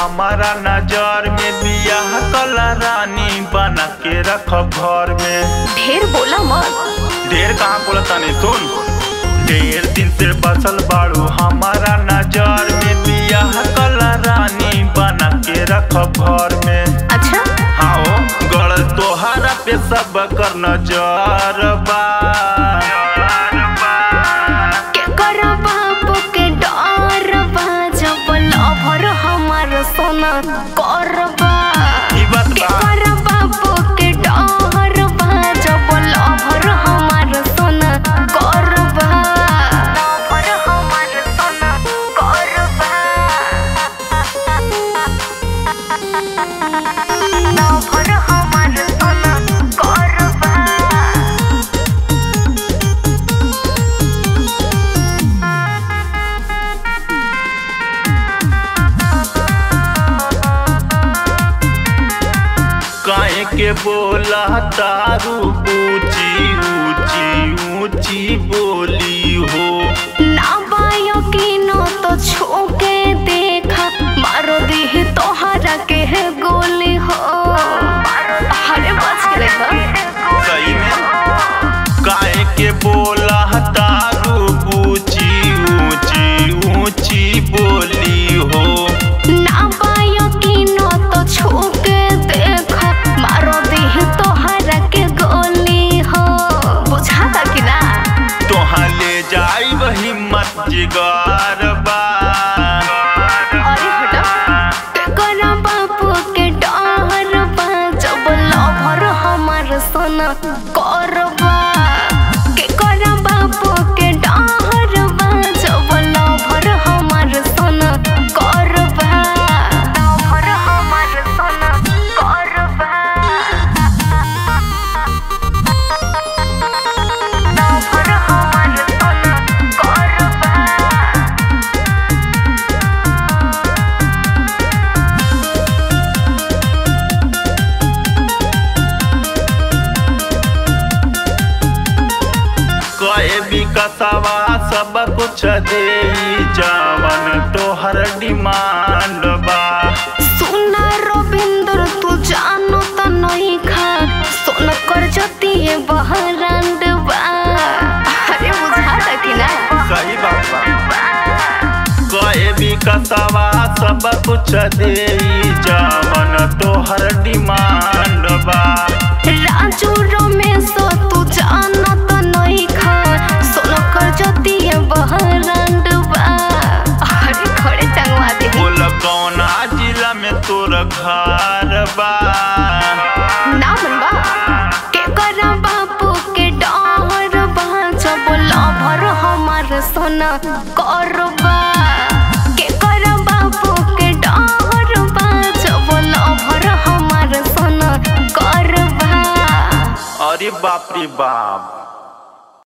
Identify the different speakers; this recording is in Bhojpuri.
Speaker 1: हमारा नजर में बियाह कला रानी बना के रख घर में
Speaker 2: ढेर बोला मत
Speaker 1: ढेर कहाँ बोला तनी सुन ढेर दिन से बसल बाड़ू हमारा नजर में बियाह कला रानी बना के रख घर में
Speaker 2: अच्छा
Speaker 1: हाँ गड़ तोहरा पे सब कर नजर बा
Speaker 2: के कर बाबू के डर बा जब लभर हमार सोना करबा
Speaker 1: ई बात
Speaker 2: के
Speaker 1: बा
Speaker 2: कर बाबू के डर बा जब लभर हमार सोना करबा लभर हमार सोना करबा लभर हमार सोना करबा
Speaker 1: काहे के बोला तारू ऊंची ऊंची ऊंची बोली हो
Speaker 2: ना बायो की नो तो छूके देखा मारो दी तोहरा के है गोली हो अरे बच के देखा
Speaker 1: सही में काहे के बोला तारू ऊंची ऊंची ऊंची बोली हो
Speaker 2: ना बायो की नो तो छूके देखा मारो दी तोहरा के गोली हो बुझाता कि ना
Speaker 1: तोहा ले जाई वही मत जिगार बा
Speaker 2: अरे हटा के करा बापू के डर बा जब लभर हमार सोना करबा के करा बापू के डर बा जब लभर हमार सोना करबा लभर हमार सोना करबा लभर हमार सोना करबा
Speaker 1: कहे विकसवा सब कुछ दे जावन तोहर डिमांड बा
Speaker 2: सुना रविंद्र तू जानो त नहीं खा सोन कर जती है बहरांड बा अरे बुझाता कि ना
Speaker 1: सही बात बा कहे विकसवा सब कुछ दे जावन तोहर डिमांड बा
Speaker 2: राजू रमेश तू जानो त नहीं खा सोन कर जती है बहरांड बा अरे खड़े टंगवा दे
Speaker 1: बोल कौना जिला में तोर घर बा
Speaker 2: ना मनबा के करा बापू के डर बा जब लभर हमार सोना करबा के करा बापू के डर बा जब लभर हमार सोना करबा
Speaker 1: अरे बाप रे बाप